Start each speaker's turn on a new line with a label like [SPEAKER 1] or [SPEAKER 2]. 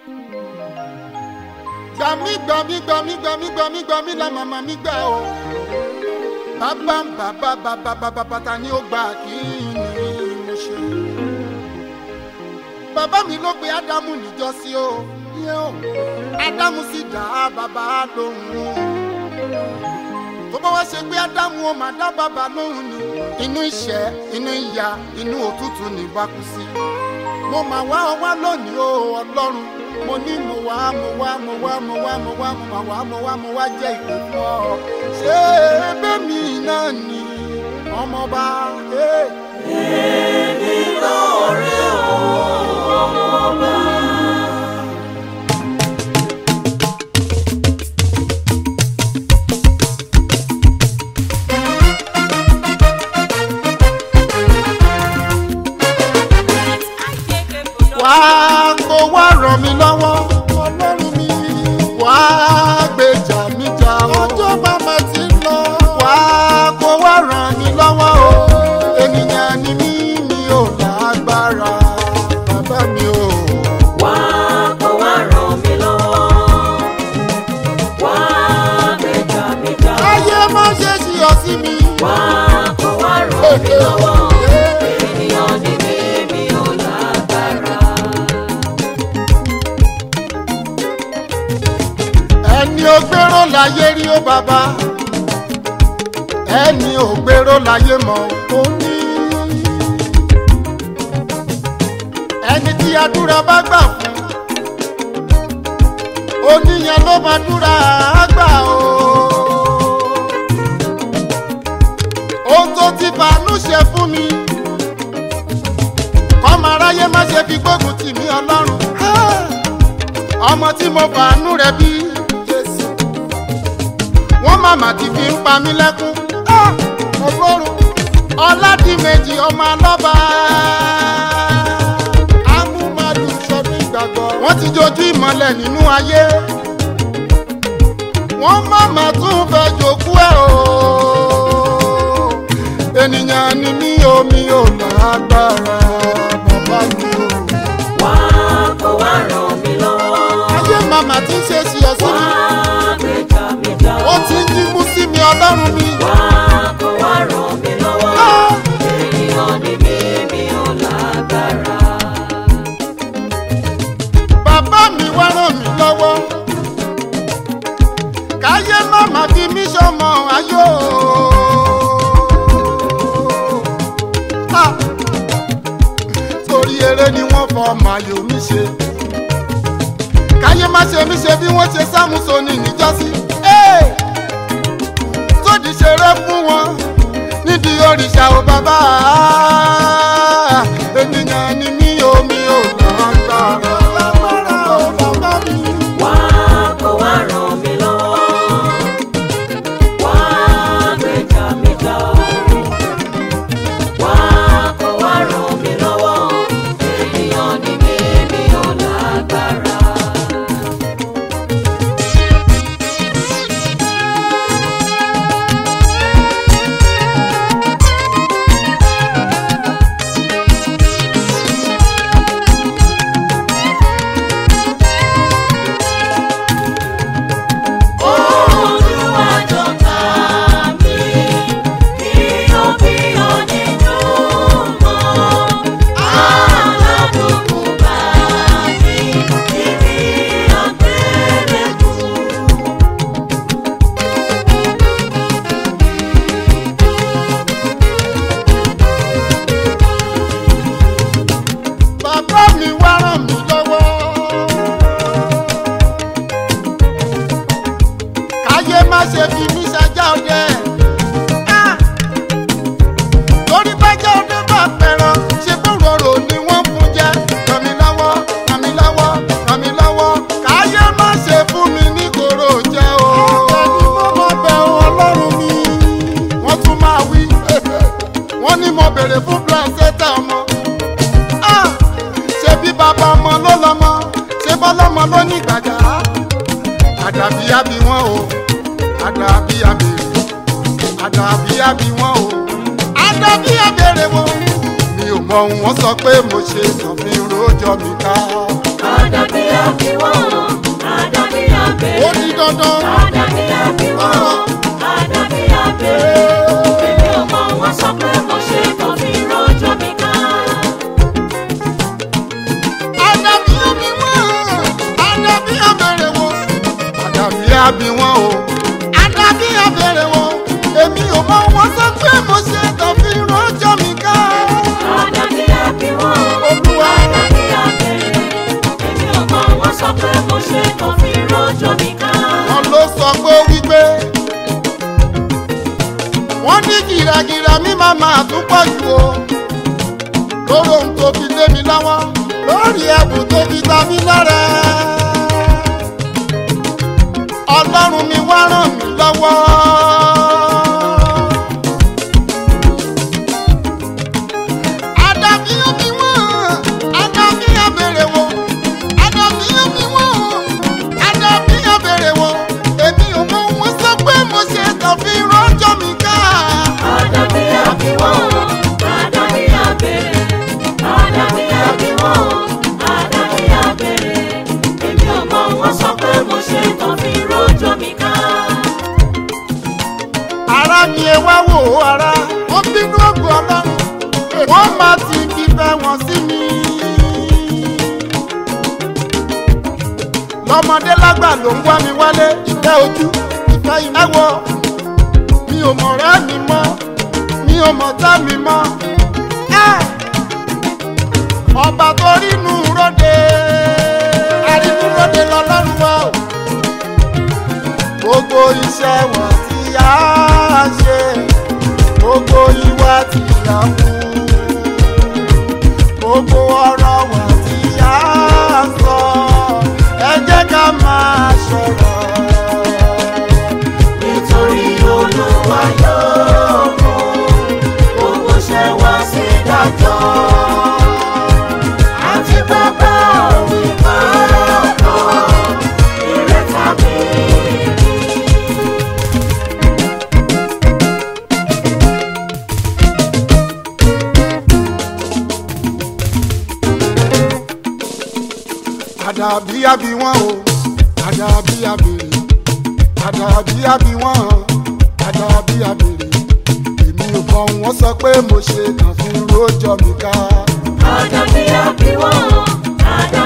[SPEAKER 1] gbàmí gbàmí gbàmí gbàmí gbàmí gbàmí la màmá mi gbà o bàbá bàbá bàbá bàbá bàtà ni ó gbà kí ni mo ṣe. bàbá mi ló pe ádámù níjọ́sí o yẹn o ádámù sì dá bàbá lóhùn tó bá wá ṣe pé ádámù ó máa dá bàbá lóhùn ni inú ìṣẹ́ inú ìyà inú òtútù ní bá kú sí mo máa wá ọ wá lónìí o ọlọ́run mo ní mo wá mo wá mo wá mo wá mo wá mo máa wá mo wá mo wá jẹ́ ìpè fún ọ ṣé bẹ́ẹ̀mí náà ni ọmọọba.
[SPEAKER 2] èmi lóore o ọmọọba.
[SPEAKER 1] wá kó wá ràn mí lọ́wọ́ ọlọ́run mi wá gbèjà mi jà o ọjọ́ bàbá ti ń lọ wá kó wá ràn mí lọ́wọ́ o ènìyàn ni mí mi ò lágbára bàbá mi o.
[SPEAKER 2] Wá kó wá ràn mí lọ́wọ́. Wá gbèjà mi jà.
[SPEAKER 1] ayé má ṣe ṣí ọ sí mi.
[SPEAKER 2] Wá kó wá ràn mí lọ́wọ́. Ènìyàn ni mí, mi ò lágbára.
[SPEAKER 1] ẹni ò gbèrò láyé rí ó bàbá ẹni ò gbèrò láyé mọ́ ó ní. ẹni tí àdúrà bá gbà fún oníyẹn ló máa dúrà á gbà o. ohun tó ti fàánú ṣe fún mi kọ́mọ aráyé má ṣe fi gbógun tì mí ọlọ́run. ọmọ tí mo fàánú rẹ̀ bí Jésù wọ́n màmá ti fi ń pa mí lẹ́kún. Ah! ọlọ́run ọládìmẹ̀jì ọmọ alọ́ba amúmadù sọdún ìgbàgbọ́. wọ́n ti jojú ìmọ̀lẹ̀ nínú ayé wọ́n màmá tún fẹ́ jòkú ẹ̀ o. ènìyàn ni mí omi ò lágbára bàbá mi o.
[SPEAKER 2] Wá kó wá ràn mí lọ́wọ́.
[SPEAKER 1] ayé màmá ti ń ṣe sí ọ sí
[SPEAKER 2] Wá
[SPEAKER 1] mi
[SPEAKER 2] gbèjà mi jà.
[SPEAKER 1] ó ti ń jímú sí mi ọlọ́run mi.
[SPEAKER 2] Wá kó wá ràn mí lọ́wọ́.
[SPEAKER 1] Ah!
[SPEAKER 2] Ènìyàn ni mí, mi ò lágbára.
[SPEAKER 1] bàbá mi wá ràn mí lọ́wọ́ káyé má má fi mí sọmọ ayọ̀ Ah! torí eré ni wọ́n fọ ọmọ ayọ̀ mi ṣe káyé má ṣe mí ṣe bí wọ́n ṣe sámúsóní níjọ́sí Hey! tódì ṣeré fún wọn nídìí òrìṣà ò bàbá ènìyàn ni mí omi ò lágbára lágbára ò bàbá mi.
[SPEAKER 2] Wá kó wá ràn mí lọ́wọ́. Wá gbèjà mi jà. Wá kó wá ràn mí lọ́wọ́. Ènìyàn ni mí, mi ò lágbára. Olúwa jọ̀ta mi, kíyàn kíyàn nínú mọ́. Aládùnkún bá mi, ibi àgbélébùú.
[SPEAKER 1] bàbá mi wá ràn mí lọ́wọ́. káyé má ṣe fi mí ṣajá ọdẹ. Ah! torí bájá ọdẹ bá pẹ̀rọ ṣe bóròrò ni wọ́n fún jẹ́. ràn mí lọ́wọ́ ràn mí lọ́wọ́ ràn mí lọ́wọ́. káyé má ṣe fún mi ní kòrò jẹ́ o. ẹni mo mọ bẹ̀ ọ́ ọlọ́run mi. wọ́n tún máa wí. wọ́n ní mo béèrè fún placenta ọmọ ah ṣe bí bàbá ọmọ ló lọmọ ṣe bọ́lọ́mọ ló ní gbàjà àdàbí àbí wọn o àdàbí àbèrè àdàbí àbí wọn o àdàbí àbèrè wọn mi ò mọ ohun wọn sọ pé mo ṣe kàn fi rojọ mi ká.
[SPEAKER 2] Àdàbí àbíwá
[SPEAKER 1] dandan.
[SPEAKER 2] Àdàbí àbí wọn, àdàbí àbèrè. Èmi ò mọ wọn sọ pé mo ṣe kàn fi rọ́jò mi ká.
[SPEAKER 1] Àdàbí àbí wọn, àdàbí àbẹ̀rẹ̀ wọn. Àdàbí àbí wọn o. Àdàbí àbẹ̀rẹ̀ wọn. Èmi ò mọ wọn sọ pé mo ṣe kàn fi rọ́jò mi ká.
[SPEAKER 2] Àdàbí àbí wọn,
[SPEAKER 1] Olúwa.
[SPEAKER 2] àdàbí àbèrè. Èmi ò mọ wọn sọ pé mo ṣe kàn fi rọ́jò mi ká.
[SPEAKER 1] Wọ́n ló sọ pé wípé wọ́n ní gìràgìrà mi máa máa tún pọ̀ jù o. Lórí ohun tó fi lé mi lọ́wọ́, lórí ẹ̀bùn tó fi ta mí lọ́rẹ. Ọlọ́run mi wá ràn mí lọ́wọ́. Àdàbí omi wọ́n, àdàbí abèrè wọn, àdàbí omi wọ́n, àdàbí abèrè wọn. Èmi ò mọ wọn sọ pé mo ṣe kàn fi rọ́jò mi ká.
[SPEAKER 2] Àdàbí àbí wọn, àdàbí àbèrè. Àdàbí àbí wọn, àdàbí àbèrè. Èmi ò mọ wọn sọ pé mo ṣe kàn fi rọ́jò mi ká.
[SPEAKER 1] ara ni ẹ wá wò ó ara wọn bínú ògùn ọlọ́run wọn máa ti fífẹ́ wọn sí mi. lọ́mọdé lágbà ló ń wá mi wálé ìfẹ́ ojú ìfẹ́ ìmẹ́wọ̀ mi ò mọ̀ rẹ́ mi mọ́ mi ò mọ̀ tá mi mọ́. Ẹ́! ọba tó rínú ròde arínú ròde lọ́lọ́run wa o gbogbo iṣẹ́ wọn tí a ṣe gbogbo ìwà tí a mú gbogbo ọ̀rọ̀ wọn tí a sọ ẹ jẹ́ ká máa sọ̀rọ̀.
[SPEAKER 2] nítorí olúwa yóò mú owó ṣe wá sí dájọ́ àti bàbá òwe máa kọ́ ire tàbí ibi.
[SPEAKER 1] àdàbí àbí wọn o àdàbí àbèrè àdàbí àbí wọn o àdàbí àbèrè èmi ò kọ́ wọn sọ pé mo ṣe kàn fún rojọ́ mi ká.
[SPEAKER 2] àdàbí àbí wọn